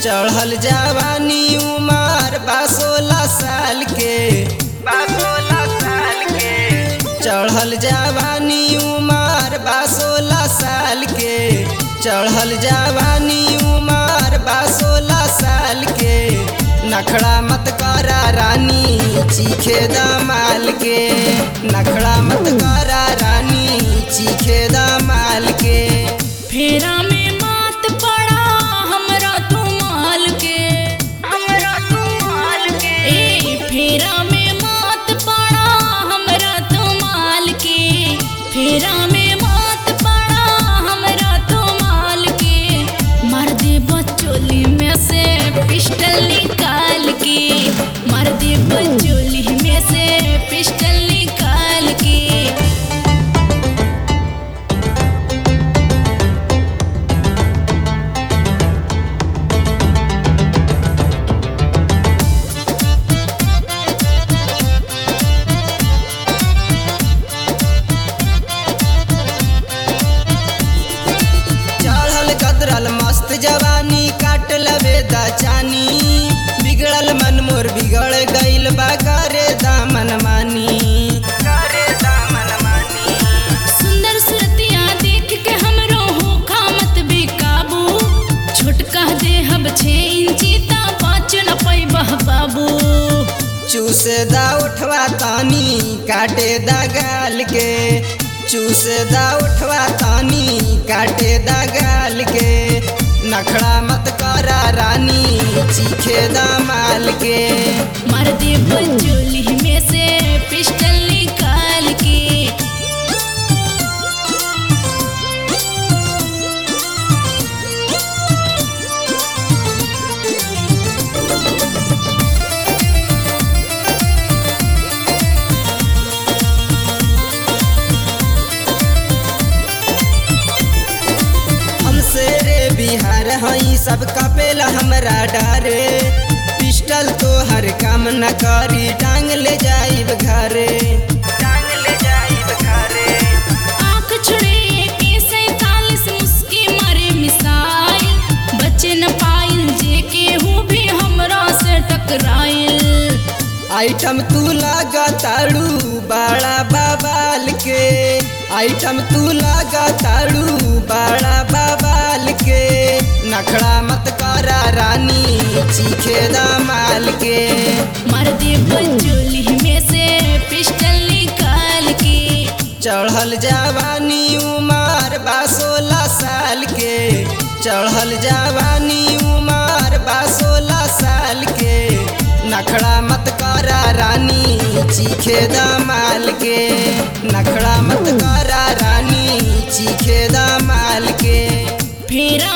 चढ़ल जवानी उमर बा सोलह साल के बा सोलह साल के चढ़ल जवानी उमर बा सोलह साल के चढ़ल जवानी उमर बा सोलह साल के नखड़ा मत करा रानी चीखे दमाल के नखड़ा मत करा रानी चीखे दमाल के फेरा में मात पड़ा हमरा तू माल के हमरा तू माल के ए फेरा में मात पड़ा हमरा तू माल के फेरा में मात पड़ा हमरा तू माल के मार दे बचोली में से पिस्टल निकाल के मार दे बचोली में से पिस्टल निकाल के चढ़ल गदरल मस्त जवानी काट लबे दाचानी बिगड़ल मन मोर बिगड़ गइल बा करे दामन मानी करे दामन मानी सुंदर सुरतिया देख के हमरो हो खामत बेकाबू छोटका देहब छे इंची ता पाँच न पैबह बाबू चूसे दा उठवा तानी काटे दा गाल के चूसे दा उठवा तानी काटे दा गाल के नखड़ा मत करा रानी चीखे दा माल के मार दे बचोली में से पिस्टल निकाल के हमसे रे बिहार हई सब कपेला हमरा डारे पिस्टल तो हर काम न करी टांग ले जाइब घरे टांग ले जाइब घरे आँख छुड़े के सैतालीस मुस्की मारे मिसाइल बचे न पाइल जे केहू भी हमरा से टकराइल आइटम तू लगा ताड़ू बड़ा बाबाल के आइटम तू लगा ताड़ू बड़ा बाबाल के नखड़ा मत करा रानी चीखे दामाल के मार दे बचोली में से पिस्टल निकाल के चढ़ल जवानी उमर बा सोलह साल के चढ़ल जवानी उमर बा सोलह साल के नखड़ा मत करा रानी चीखे दमाल के नखड़ा मत करा रानी चीखे दमाल के फेरा